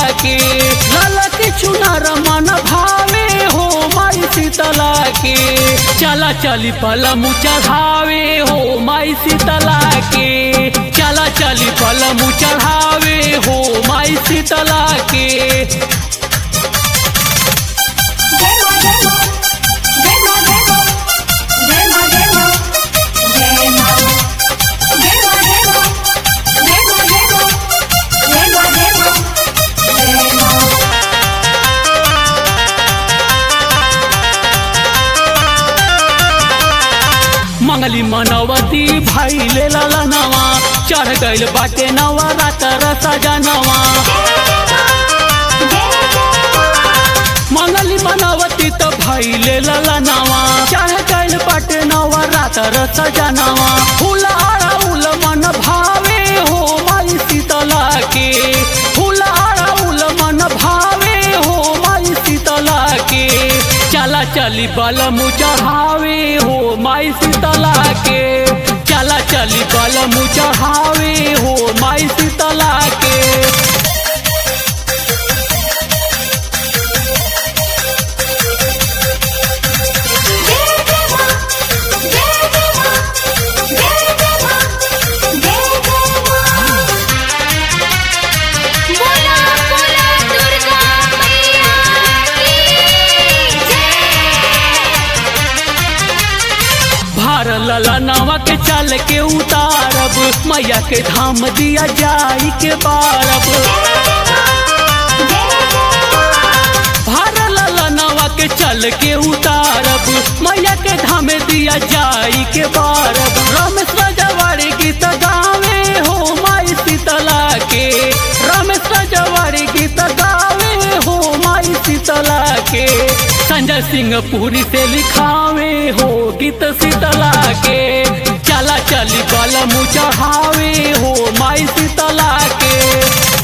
के लाला के चुनार मन भावे हो माई शीतला के चला चली पलम चढ़ावे हो माई शीतला के चला चली पलम चढ़ावे हो माई शीतला के जय मां जय मां जय मां जय मां जय मां जय मां जय मां जय मां जय मां जय मां जय मां जय मां जय मां जय मां मंगली मनवती भाई ले लाला नवा चढ़ गइल बाटे नवा रात रसा जनवा मंगली मनवती तो भाई ले लाला नवा चढ़ गइल बाटे नवा रात रसा जनवा फूल अड़ाउल मन भावे हो माई शीतला के फूल अड़ाउल मन भावे हो माई शीतला के चला चली बलम चढ़ावे हो माई शीतला के चला चली बलम चढ़ावे हो माई शीतला के जय जय मां जय जय मां जय जय मां जय जय मां बोला बोला दुर्गा मैया की जय भार लला नवा के चल के उतारब मैया के धाम दिया जाई के बारब भार लला नवा के चल के उतारब मैया के धाम दिया जाई के बारब रमेश रजवाड़ी गीत गावे हो माई शीतला के रमेश रजवाड़ी गीत गावे हो माई शीतला के संजय सिंह पुरी से लिखावे हो गीत शीतला के चला चली बलम चढ़ावे हो माई शीतला के